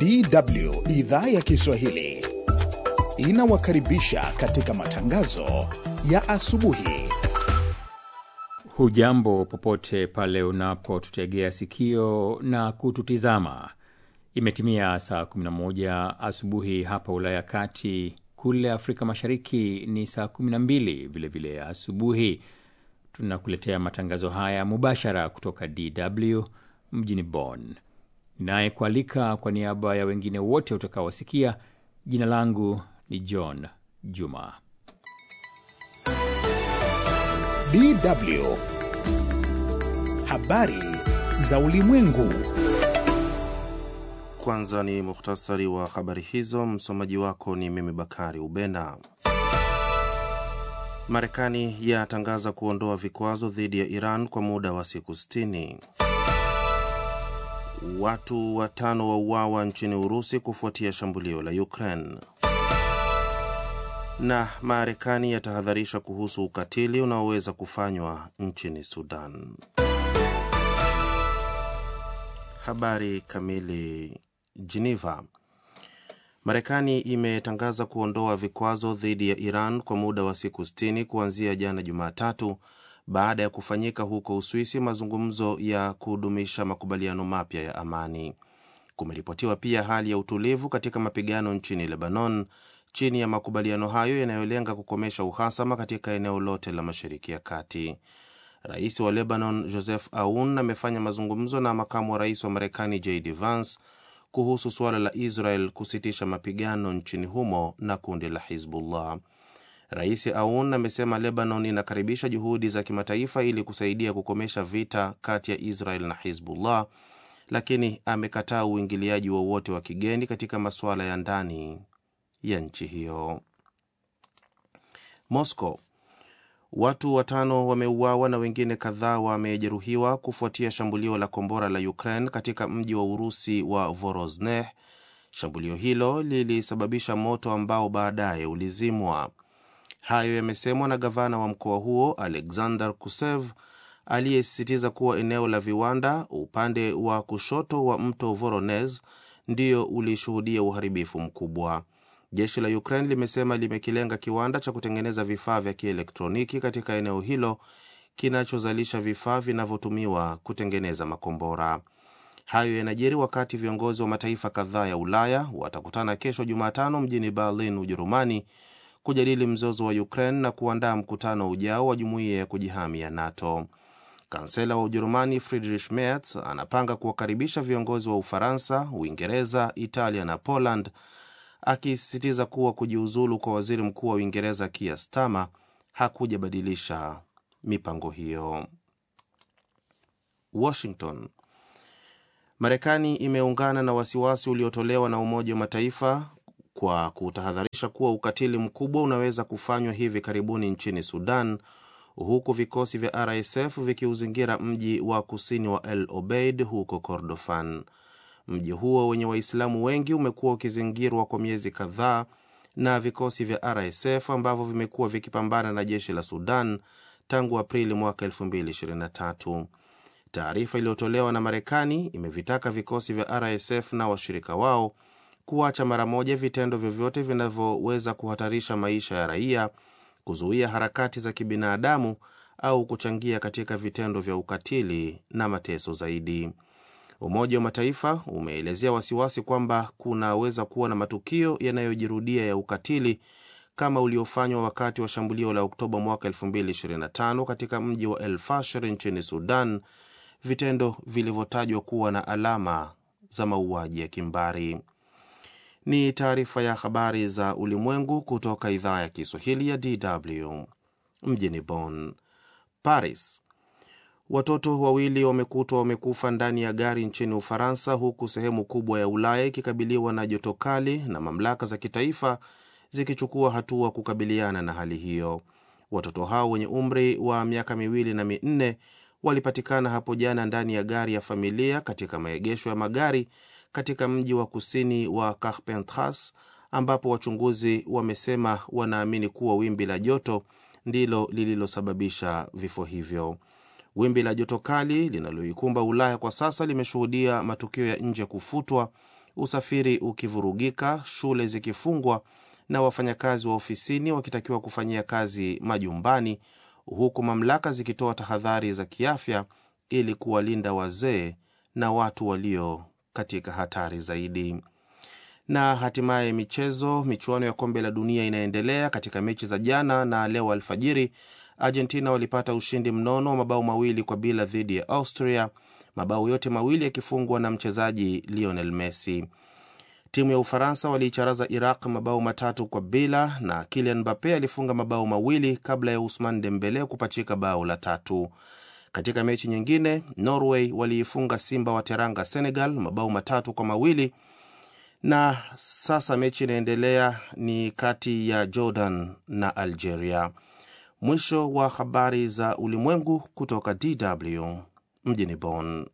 DW idhaa ya Kiswahili inawakaribisha katika matangazo ya asubuhi. Hujambo popote pale unapotutegea sikio na kututizama. Imetimia saa 11 asubuhi hapa Ulaya Kati, kule Afrika Mashariki ni saa 12 vilevile asubuhi. Tunakuletea matangazo haya mubashara kutoka DW mjini Bonn. Ninayekualika kwa niaba ya wengine wote utakaowasikia, jina langu ni John Juma. DW habari za ulimwengu. Kwanza ni muhtasari wa habari hizo. Msomaji wako ni mimi Bakari Ubena. Marekani yatangaza kuondoa vikwazo dhidi ya Iran kwa muda wa siku 60. Watu watano wauawa nchini Urusi kufuatia shambulio la Ukraine. Na Marekani yatahadharisha kuhusu ukatili unaoweza kufanywa nchini Sudan. Habari kamili. Geneva. Marekani imetangaza kuondoa vikwazo dhidi ya Iran kwa muda wa siku 60 kuanzia jana Jumatatu baada ya kufanyika huko Uswisi mazungumzo ya kudumisha makubaliano mapya ya amani. Kumeripotiwa pia hali ya utulivu katika mapigano nchini Lebanon chini ya makubaliano hayo yanayolenga kukomesha uhasama katika eneo lote la Mashariki ya Kati. Rais wa Lebanon Joseph Aoun amefanya mazungumzo na makamu wa rais wa Marekani JD Vance kuhusu suala la Israel kusitisha mapigano nchini humo na kundi la Hizbullah. Rais Aoun amesema Lebanon inakaribisha juhudi za kimataifa ili kusaidia kukomesha vita kati ya Israel na Hizbullah, lakini amekataa uingiliaji wowote wa, wa kigeni katika masuala ya ndani ya nchi hiyo. Moscow. Watu watano wameuawa na wengine kadhaa wamejeruhiwa kufuatia shambulio la kombora la Ukraine katika mji wa Urusi wa Vorosneh. Shambulio hilo lilisababisha moto ambao baadaye ulizimwa. Hayo yamesemwa na gavana wa mkoa huo Alexander Kusev aliyesisitiza kuwa eneo la viwanda upande wa kushoto wa mto Voronezh ndio ulishuhudia uharibifu mkubwa. Jeshi la Ukraine limesema limekilenga kiwanda cha kutengeneza vifaa vya kielektroniki katika eneo hilo kinachozalisha vifaa vinavyotumiwa kutengeneza makombora. Hayo yanajiri wakati viongozi wa mataifa kadhaa ya Ulaya watakutana kesho Jumatano mjini Berlin, Ujerumani, kujadili mzozo wa Ukraine na kuandaa mkutano ujao wa jumuiya ya kujihami ya NATO. Kansela wa Ujerumani Friedrich Merz anapanga kuwakaribisha viongozi wa Ufaransa, Uingereza, Italia na Poland akisisitiza kuwa kujiuzulu kwa waziri mkuu wa Uingereza Keir Starmer hakujabadilisha mipango hiyo. Washington. Marekani imeungana na wasiwasi uliotolewa na Umoja wa Mataifa kwa kutahadharisha kuwa ukatili mkubwa unaweza kufanywa hivi karibuni nchini Sudan, huku vikosi vya RSF vikiuzingira mji wa kusini wa El Obeid huko Kordofan. Mji huo wenye Waislamu wengi umekuwa ukizingirwa kwa miezi kadhaa na vikosi vya RSF ambavyo vimekuwa vikipambana na jeshi la Sudan tangu Aprili mwaka 2023. Taarifa iliyotolewa na Marekani imevitaka vikosi vya RSF na washirika wao kuacha mara moja vitendo vyovyote vinavyoweza kuhatarisha maisha ya raia, kuzuia harakati za kibinadamu au kuchangia katika vitendo vya ukatili na mateso zaidi. Umoja wa Mataifa umeelezea wasiwasi kwamba kunaweza kuwa na matukio yanayojirudia ya ukatili kama uliofanywa wakati wa shambulio la Oktoba mwaka 2025 katika mji wa El Fasher nchini Sudan, vitendo vilivyotajwa kuwa na alama za mauaji ya kimbari. Ni taarifa ya habari za ulimwengu kutoka idhaa ya Kiswahili ya DW mjini Bonn. Paris. Watoto wawili wamekutwa wamekufa ndani ya gari nchini Ufaransa, huku sehemu kubwa ya Ulaya ikikabiliwa na joto kali na mamlaka za kitaifa zikichukua hatua kukabiliana na hali hiyo. Watoto hao wenye umri wa miaka miwili na minne walipatikana hapo jana ndani ya gari ya familia katika maegesho ya magari katika mji wa kusini wa Carpentras, ambapo wachunguzi wamesema wanaamini kuwa wimbi la joto ndilo lililosababisha vifo hivyo. Wimbi la joto kali linaloikumba Ulaya kwa sasa limeshuhudia matukio ya nje kufutwa, usafiri ukivurugika, shule zikifungwa na wafanyakazi wa ofisini wakitakiwa kufanyia kazi majumbani, huku mamlaka zikitoa tahadhari za kiafya ili kuwalinda wazee na watu walio katika hatari zaidi. Na hatimaye michezo. Michuano ya kombe la dunia inaendelea. Katika mechi za jana na leo alfajiri, Argentina walipata ushindi mnono wa mabao mawili kwa bila dhidi ya Austria, mabao yote mawili yakifungwa na mchezaji Lionel Messi. Timu ya Ufaransa waliicharaza Iraq mabao matatu kwa bila na Kylian Mbappe alifunga mabao mawili kabla ya Usman Dembele kupachika bao la tatu. Katika mechi nyingine, Norway waliifunga Simba wa Teranga Senegal mabao matatu kwa mawili na sasa mechi inaendelea ni kati ya Jordan na Algeria. Mwisho wa habari za ulimwengu kutoka DW mjini Bonn.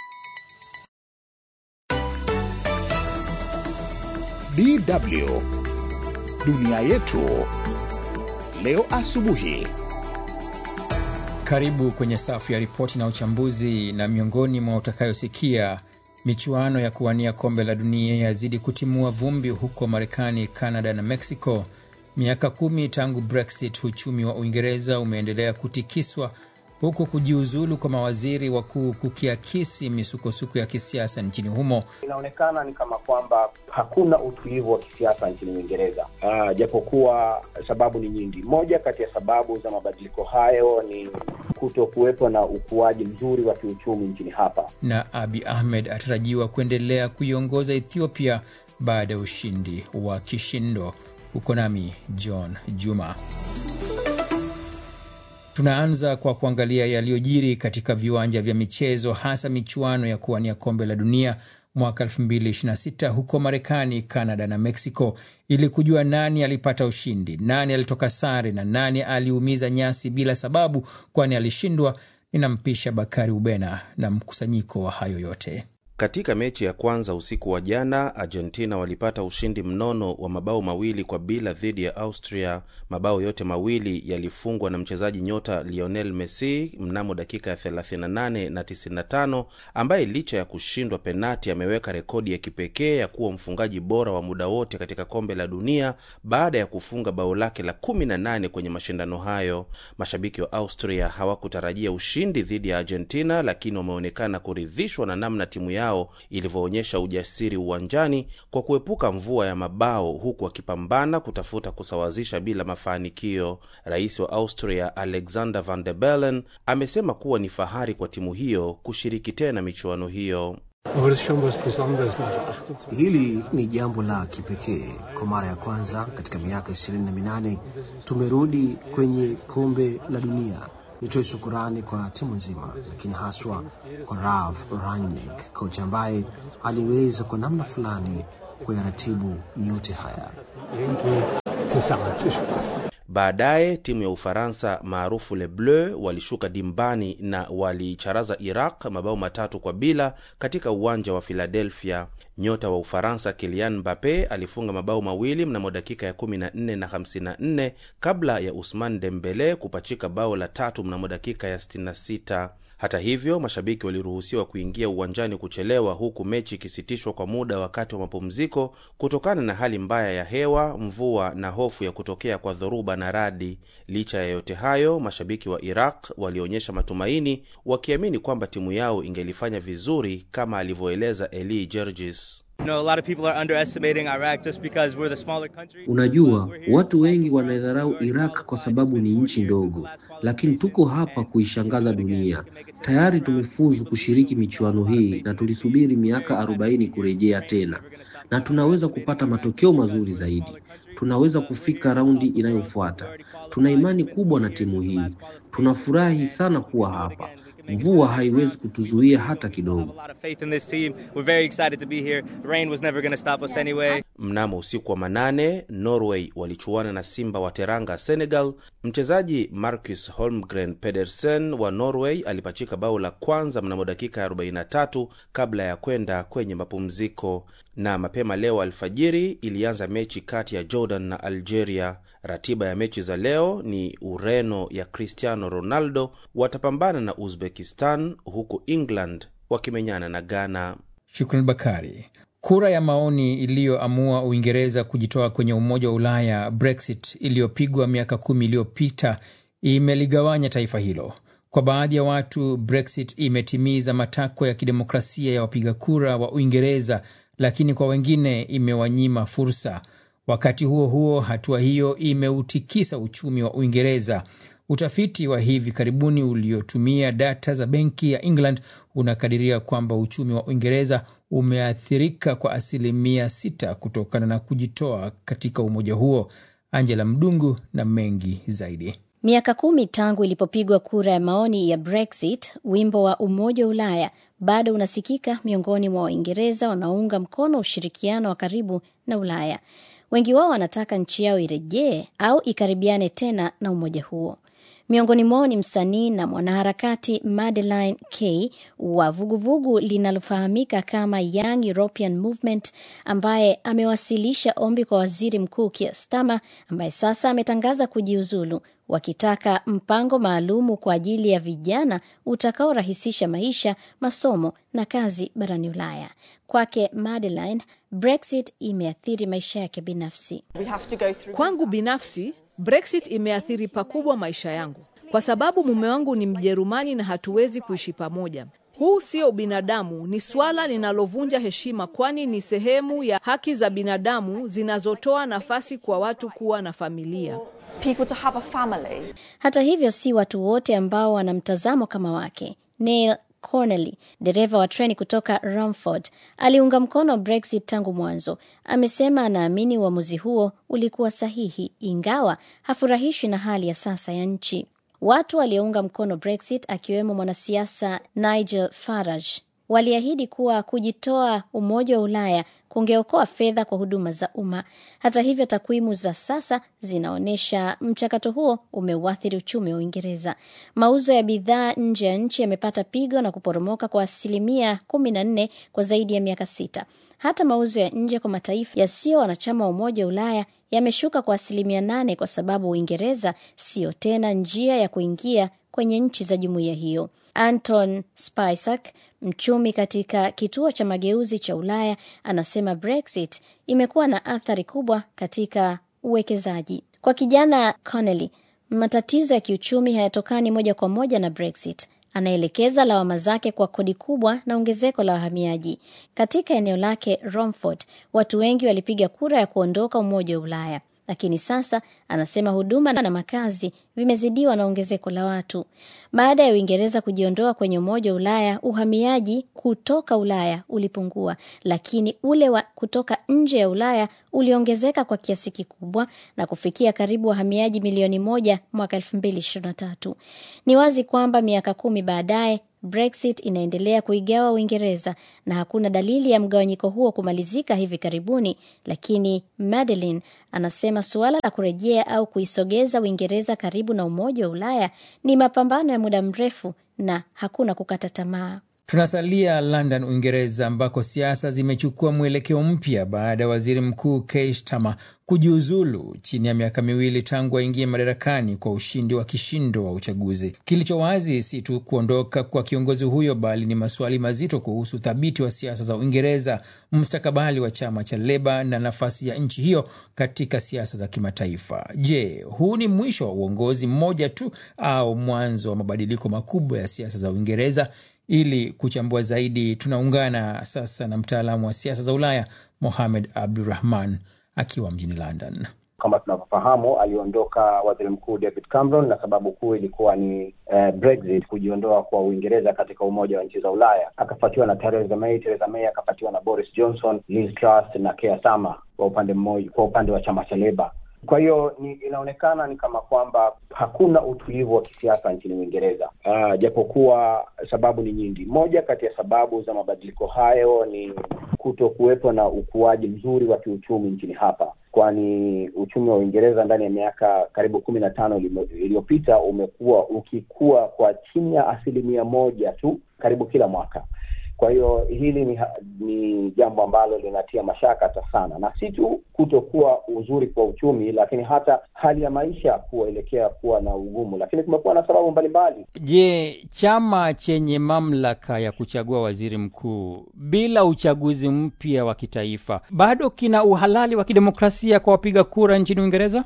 DW dunia yetu leo asubuhi. Karibu kwenye safu ya ripoti na uchambuzi, na miongoni mwa utakayosikia michuano ya kuwania kombe la dunia yazidi kutimua vumbi huko Marekani, Canada na Mexico. Miaka kumi tangu Brexit, uchumi wa Uingereza umeendelea kutikiswa huku kujiuzulu kwa mawaziri wakuu kukiakisi misukosuko ya kisiasa nchini humo. Inaonekana ni kama kwamba hakuna utulivu wa kisiasa nchini Uingereza, uh, japokuwa sababu ni nyingi. Moja kati ya sababu za mabadiliko hayo ni kuto kuwepo na ukuaji mzuri wa kiuchumi nchini hapa, na Abi Ahmed atarajiwa kuendelea kuiongoza Ethiopia baada ya ushindi wa kishindo. Uko nami John Juma. Tunaanza kwa kuangalia yaliyojiri katika viwanja vya michezo, hasa michuano ya kuwania kombe la dunia mwaka 2026 huko Marekani, Canada na Mexico, ili kujua nani alipata ushindi, nani alitoka sare na nani aliumiza nyasi bila sababu, kwani alishindwa. Ninampisha Bakari Ubena na mkusanyiko wa hayo yote. Katika mechi ya kwanza usiku wa jana, Argentina walipata ushindi mnono wa mabao mawili kwa bila dhidi ya Austria. Mabao yote mawili yalifungwa na mchezaji nyota Lionel Messi mnamo dakika ya 38 na 95, ambaye licha ya kushindwa penati ameweka rekodi ya kipekee ya kuwa mfungaji bora wa muda wote katika kombe la dunia baada ya kufunga bao lake la 18 kwenye mashindano hayo. Mashabiki wa Austria hawakutarajia ushindi dhidi ya Argentina, lakini wameonekana kuridhishwa na namna timu yao ilivyoonyesha ujasiri uwanjani kwa kuepuka mvua ya mabao huku akipambana kutafuta kusawazisha bila mafanikio. Rais wa Austria Alexander Van der Bellen amesema kuwa ni fahari kwa timu hiyo kushiriki tena michuano hiyo. Hili ni jambo la kipekee. Kwa mara ya kwanza katika miaka ishirini na minane tumerudi kwenye kombe la dunia. Nitoe shukurani kwa timu nzima, lakini haswa kwa Ralf Rangnick, kocha ambaye aliweza kwa namna fulani kuyaratibu yote haya. Baadaye timu ya Ufaransa maarufu Le Bleu walishuka dimbani na waliicharaza Iraq mabao matatu kwa bila katika uwanja wa Philadelphia. Nyota wa Ufaransa Kylian Mbappe alifunga mabao mawili mnamo dakika ya 14 na 54 kabla ya Usman Dembele kupachika bao la tatu mnamo dakika ya 66. Hata hivyo, mashabiki waliruhusiwa kuingia uwanjani kuchelewa, huku mechi ikisitishwa kwa muda wakati wa mapumziko kutokana na hali mbaya ya hewa, mvua na hofu ya kutokea kwa dhoruba na radi. Licha ya yote hayo, mashabiki wa Iraq walionyesha matumaini, wakiamini kwamba timu yao ingelifanya vizuri kama alivyoeleza Eli Gergis. Unajua, watu wengi wanaidharau Iraq kwa sababu ni nchi ndogo, lakini tuko hapa kuishangaza dunia. Tayari tumefuzu kushiriki michuano hii na tulisubiri miaka arobaini kurejea tena, na tunaweza kupata matokeo mazuri zaidi. Tunaweza kufika raundi inayofuata. Tuna imani kubwa na timu hii. Tunafurahi sana kuwa hapa. Mvua haiwezi kutuzuia hata kidogo. Mnamo usiku wa manane, Norway walichuana na Simba wa Teranga Senegal. Mchezaji Marcus Holmgren Pedersen wa Norway alipachika bao la kwanza mnamo dakika ya 43 kabla ya kwenda kwenye mapumziko. Na mapema leo alfajiri ilianza mechi kati ya Jordan na Algeria. Ratiba ya mechi za leo ni Ureno ya Cristiano Ronaldo watapambana na Uzbekistan, huku England wakimenyana na Ghana. Shukran Bakari. Kura ya maoni iliyoamua Uingereza kujitoa kwenye Umoja wa Ulaya, Brexit, iliyopigwa miaka kumi iliyopita imeligawanya taifa hilo. Kwa baadhi ya watu, Brexit imetimiza matakwa ya kidemokrasia ya wapiga kura wa Uingereza, lakini kwa wengine imewanyima fursa. Wakati huo huo, hatua hiyo imeutikisa uchumi wa Uingereza. Utafiti wa hivi karibuni uliotumia data za benki ya England unakadiria kwamba uchumi wa Uingereza umeathirika kwa asilimia sita kutokana na kujitoa katika umoja huo. Angela Mdungu na mengi zaidi. Miaka kumi tangu ilipopigwa kura ya maoni ya Brexit, wimbo wa Umoja wa Ulaya bado unasikika miongoni mwa Waingereza wanaounga mkono ushirikiano wa karibu na Ulaya. Wengi wao wanataka nchi yao irejee au ikaribiane tena na umoja huo. Miongoni mwao ni msanii na mwanaharakati Madeleine K wa vuguvugu linalofahamika kama Young European Movement, ambaye amewasilisha ombi kwa waziri mkuu Keir Starmer ambaye sasa ametangaza kujiuzulu, wakitaka mpango maalumu kwa ajili ya vijana utakaorahisisha maisha, masomo na kazi barani Ulaya. Kwake Madeleine, Brexit imeathiri maisha yake binafsi. Kwangu binafsi Brexit imeathiri pakubwa maisha yangu kwa sababu mume wangu ni Mjerumani na hatuwezi kuishi pamoja. Huu sio ubinadamu, ni swala linalovunja heshima, kwani ni sehemu ya haki za binadamu zinazotoa nafasi kwa watu kuwa na familia. people to have a family. Hata hivyo, si watu wote ambao wana mtazamo kama wake. Neil Connolly, dereva wa treni kutoka Romford, aliunga mkono Brexit tangu mwanzo. Amesema anaamini uamuzi huo ulikuwa sahihi, ingawa hafurahishwi na hali ya sasa ya nchi. Watu waliounga mkono Brexit, akiwemo mwanasiasa Nigel Farage, waliahidi kuwa kujitoa Umoja wa Ulaya kungeokoa fedha kwa huduma za umma. Hata hivyo, takwimu za sasa zinaonyesha mchakato huo umeuathiri uchumi wa Uingereza. Mauzo ya bidhaa nje ya nchi yamepata pigo na kuporomoka kwa asilimia kumi na nne kwa zaidi ya miaka sita. Hata mauzo ya nje kwa mataifa yasiyo wanachama wa Umoja wa Ulaya yameshuka kwa asilimia nane kwa sababu Uingereza siyo tena njia ya kuingia kwenye nchi za jumuiya hiyo. Anton Spisak, mchumi katika kituo cha mageuzi cha Ulaya, anasema Brexit imekuwa na athari kubwa katika uwekezaji. Kwa kijana Connelly, matatizo ya kiuchumi hayatokani moja kwa moja na Brexit. Anaelekeza lawama zake kwa kodi kubwa na ongezeko la wahamiaji. Katika eneo lake Romford, watu wengi walipiga kura ya kuondoka Umoja wa Ulaya, lakini sasa anasema huduma na makazi vimezidiwa na ongezeko la watu. Baada ya Uingereza kujiondoa kwenye Umoja wa Ulaya, uhamiaji kutoka Ulaya ulipungua, lakini ule wa kutoka nje ya Ulaya uliongezeka kwa kiasi kikubwa na kufikia karibu wahamiaji milioni moja mwaka 2023. Ni wazi kwamba miaka kumi baadaye Brexit inaendelea kuigawa Uingereza na hakuna dalili ya mgawanyiko huo kumalizika hivi karibuni, lakini Madeline anasema suala la kurejea au kuisogeza Uingereza karibu na Umoja wa Ulaya ni mapambano ya muda mrefu na hakuna kukata tamaa. Tunasalia London, Uingereza, ambako siasa zimechukua mwelekeo mpya baada ya waziri mkuu Keir Starmer kujiuzulu chini ya miaka miwili tangu aingie madarakani kwa ushindi wa kishindo wa uchaguzi. Kilicho wazi si tu kuondoka kwa kiongozi huyo, bali ni maswali mazito kuhusu uthabiti wa siasa za Uingereza, mustakabali wa chama cha Leba na nafasi ya nchi hiyo katika siasa za kimataifa. Je, huu ni mwisho wa uongozi mmoja tu au mwanzo wa mabadiliko makubwa ya siasa za Uingereza? Ili kuchambua zaidi, tunaungana sasa na mtaalamu wa siasa za Ulaya Mohamed Abdurahman akiwa mjini London. Kama tunavyofahamu, aliondoka waziri mkuu David Cameron na sababu kuu ilikuwa ni eh, Brexit, kujiondoa kwa Uingereza katika umoja wa nchi za Ulaya. Akafuatiwa na Theresa May. Theresa May akafuatiwa na Boris Johnson, Liz Truss na Keir Starmer kwa upande mmoja, kwa upande wa chama cha Leba. Kwa hiyo ni, inaonekana ni kama kwamba hakuna utulivu wa kisiasa nchini Uingereza, uh, japokuwa sababu ni nyingi. Moja kati ya sababu za mabadiliko hayo ni kuto kuwepo na ukuaji mzuri wa kiuchumi nchini hapa, kwani uchumi wa Uingereza ndani ya miaka karibu kumi na tano iliyopita umekuwa ukikua kwa chini ya asilimia moja tu karibu kila mwaka Kwa hiyo hili ni, ni jambo ambalo linatia mashaka hata sana, na si tu kutokuwa uzuri kwa uchumi, lakini hata hali ya maisha kuelekea kuwa na ugumu, lakini kumekuwa na sababu mbalimbali. Je, chama chenye mamlaka ya kuchagua waziri mkuu bila uchaguzi mpya wa kitaifa bado kina uhalali wa kidemokrasia kwa wapiga kura nchini Uingereza?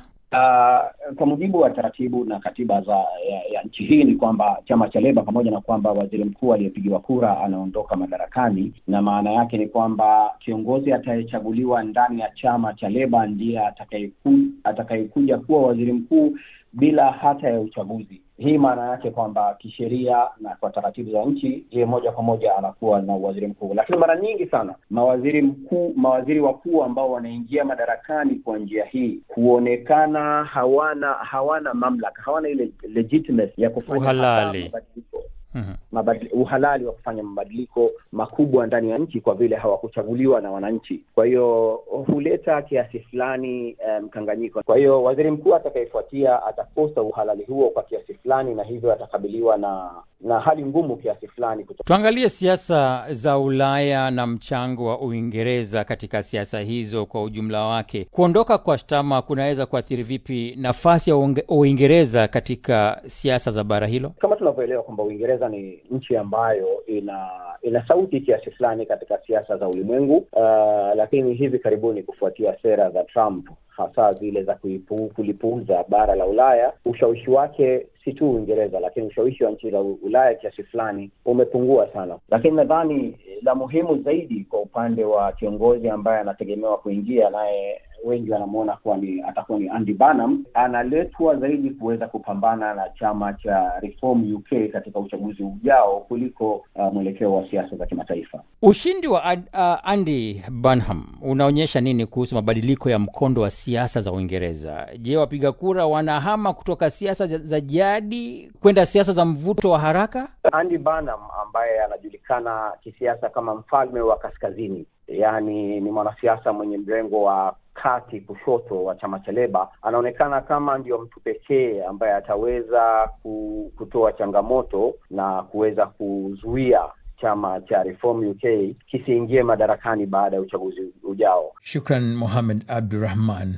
Uh, kwa mujibu wa taratibu na katiba za ya, ya nchi hii ni kwamba chama cha Leba pamoja na kwamba waziri mkuu aliyepigiwa kura anaondoka madarakani, na maana yake ni kwamba kiongozi atayechaguliwa ndani ya chama cha Leba ndiye atakayeku, atakayekuja kuwa waziri mkuu bila hata ya uchaguzi. Hii maana yake kwamba kisheria na kwa taratibu za nchi, yeye moja kwa moja anakuwa na waziri mkuu. Lakini mara nyingi sana mawaziri mkuu, mawaziri wakuu ambao wanaingia madarakani kwa njia hii huonekana hawana hawana mamlaka, hawana ile legitimacy ya kufanya Uhalali. mabadiliko Mhm. mabadili, uhalali wa kufanya mabadiliko makubwa ndani ya nchi kwa vile hawakuchaguliwa na wananchi. Kwa hiyo huleta kiasi fulani eh, mkanganyiko. kwa hiyo waziri mkuu atakayefuatia atakosa uhalali huo kwa kiasi fulani, na hivyo atakabiliwa na na hali ngumu kiasi fulani kuto Tuangalie siasa za Ulaya na mchango wa Uingereza katika siasa hizo kwa ujumla wake. Kuondoka kwa Starmer kunaweza kuathiri vipi nafasi ya Uinge- Uingereza katika siasa za bara hilo? kama tunavyoelewa kwamba Uingereza ni nchi ambayo ina ina sauti kiasi fulani katika siasa za ulimwengu uh, lakini hivi karibuni kufuatia sera za Trump hasa zile za kuipu, kulipuuza bara la Ulaya, ushawishi wake si tu Uingereza, lakini ushawishi wa nchi za U- Ulaya kiasi fulani umepungua sana. lakini nadhani la muhimu zaidi kwa upande wa kiongozi ambaye anategemewa kuingia naye wengi wanamwona kuwa ni atakuwa ni Andy Burnham, analetwa zaidi kuweza kupambana na chama cha Reform UK katika uchaguzi ujao kuliko uh, mwelekeo wa siasa za kimataifa. Ushindi wa Ad- uh, Andy Burnham unaonyesha nini kuhusu mabadiliko ya mkondo wa siasa za Uingereza? Je, wapiga kura wanahama kutoka siasa za za jadi kwenda siasa za mvuto wa haraka? Andy Burnham ambaye anajulikana kisiasa kama mfalme wa kaskazini, yaani ni mwanasiasa mwenye mrengo wa kati kushoto wa chama cha Leba, anaonekana kama ndio mtu pekee ambaye ataweza ku- kutoa changamoto na kuweza kuzuia chama cha Reform UK kisiingie madarakani baada ya uchaguzi ujao. Shukran Mohamed Abdurahman.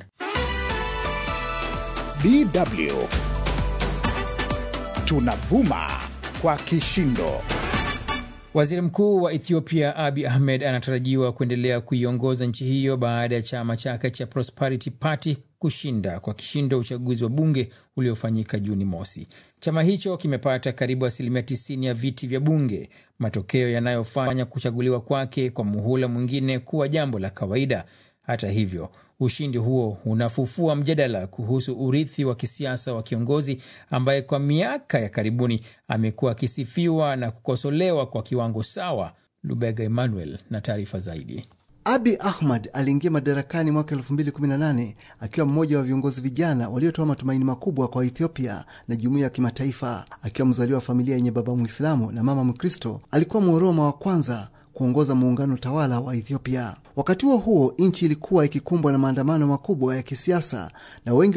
DW tunavuma kwa kishindo. Waziri Mkuu wa Ethiopia Abi Ahmed anatarajiwa kuendelea kuiongoza nchi hiyo baada ya chama chake cha Prosperity Party kushinda kwa kishindo uchaguzi wa bunge uliofanyika Juni mosi. Chama hicho kimepata karibu asilimia 90 ya viti vya bunge, matokeo yanayofanya kuchaguliwa kwake kwa muhula mwingine kuwa jambo la kawaida. Hata hivyo, ushindi huo unafufua mjadala kuhusu urithi wa kisiasa wa kiongozi ambaye kwa miaka ya karibuni amekuwa akisifiwa na kukosolewa kwa kiwango sawa. Lubega Emmanuel na taarifa zaidi. Abi Ahmad aliingia madarakani mwaka 2018 akiwa mmoja wa viongozi vijana waliotoa matumaini makubwa kwa Ethiopia na jumuiya ya kimataifa. Akiwa mzaliwa wa familia yenye baba Mwislamu na mama Mkristo, alikuwa Mworoma wa kwanza kuongoza muungano tawala wa Ethiopia. Wakati huo huo, nchi ilikuwa ikikumbwa na maandamano makubwa ya kisiasa na wengi